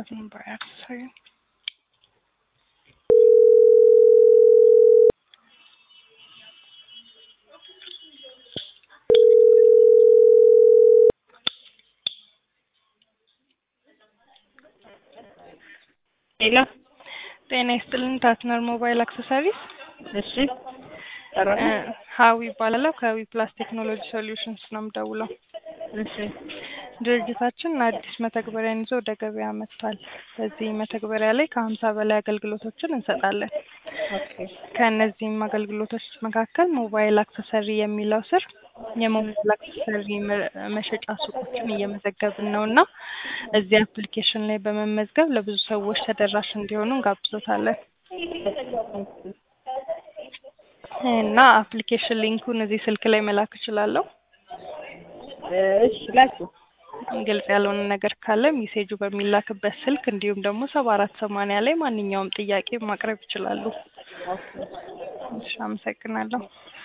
by accident. ሄሎ ጤና ይስጥልን ታትነር ሞባይል አክሰሰሪስ እሺ ጠራሽ? ሀዊ ይባላለሁ ከዊ ፕላስ ቴክኖሎጂ ሶሉሽንስ ነው የምደውለው። እሺ ድርጅታችን አዲስ መተግበሪያን ይዞ ወደ ገበያ መጥቷል። በዚህ መተግበሪያ ላይ ከሀምሳ በላይ አገልግሎቶችን እንሰጣለን። ኦኬ ከእነዚህም አገልግሎቶች መካከል ሞባይል አክሰሰሪ የሚለው ስር የሞባይል አክሰሰሪ መ- መሸጫ ሱቆችን እየመዘገብን ነው እና እዚህ አፕሊኬሽን ላይ በመመዝገብ ለብዙ ሰዎች ተደራሽ እንዲሆኑ እንጋብዞታለን እና አፕሊኬሽን ሊንኩን እዚህ ስልክ ላይ መላክ እችላለሁ። እሺ ላኪው። ግልጽ ያልሆነ ነገር ካለ ሜሴጁ በሚላክበት ስልክ እንዲሁም ደግሞ ሰባ አራት ሰማንያ ላይ ማንኛውም ጥያቄ ማቅረብ ይችላሉ። ኦኬ እሺ፣ አመሰግናለሁ።